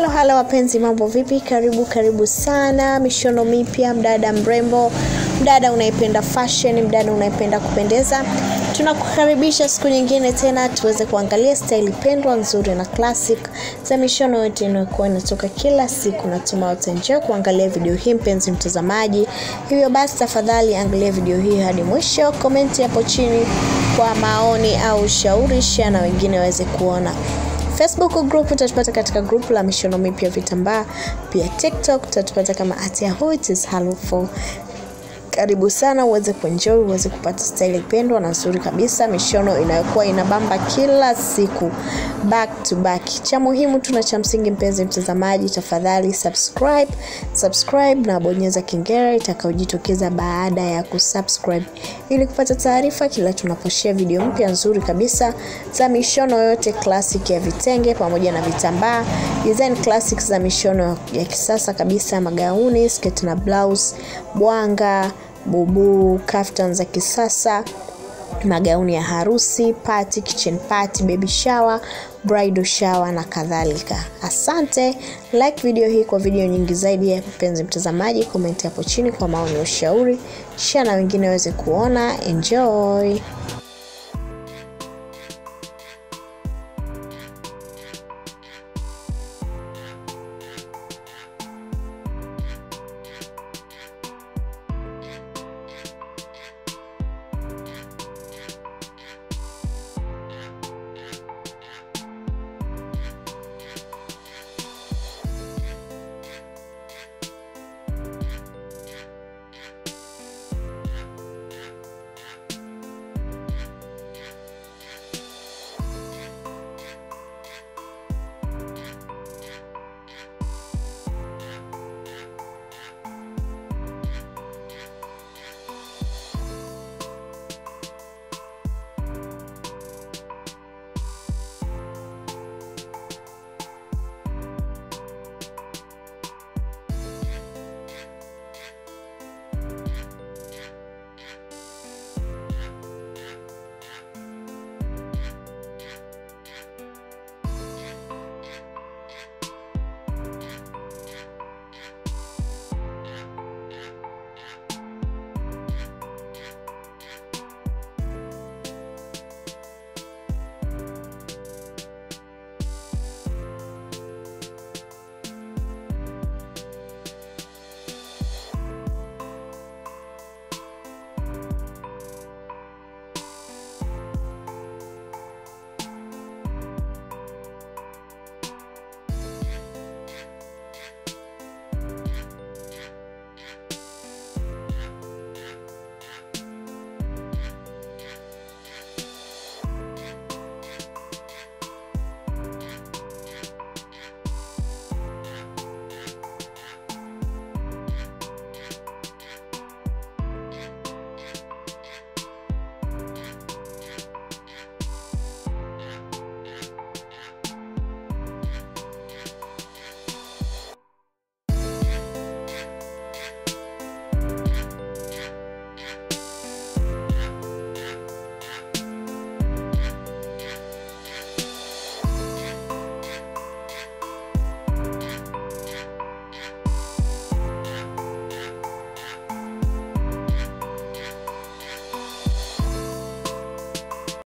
halo halo wapenzi mambo vipi karibu karibu sana mishono mipya mdada mrembo mdada unaipenda fashion mdada unaipenda kupendeza tunakukaribisha siku nyingine tena tuweze kuangalia staili pendwa nzuri na classic za mishono yote inayokuwa inatoka kila siku natuma utaenjoy kuangalia video hii mpenzi mtazamaji hivyo basi tafadhali angalia video hii hadi mwisho komenti hapo chini kwa maoni au ushauri share na wengine waweze kuona facebook group utatupata katika group la mishono mipya vitambaa pia tiktok utatupata kama at yahoo it is helpful karibu sana uweze kuenjoy uweze kupata staili pendwa na nzuri kabisa mishono inayokuwa inabamba kila siku back to back cha muhimu tuna cha msingi mpenzi mtazamaji tafadhali subscribe subscribe na bonyeza kengele itakayojitokeza baada ya kusubscribe ili kupata taarifa kila tunaposhare video mpya nzuri kabisa za mishono yote classic ya vitenge pamoja na vitambaa design classic za mishono ya kisasa kabisa magauni sketi na blouse bwanga bubu kaftan za kisasa magauni ya harusi party kitchen party baby shower bridal shower na kadhalika asante like video hii kwa video nyingi zaidi ya mpenzi mtazamaji komenti hapo chini kwa maoni ya ushauri share na wengine waweze kuona enjoy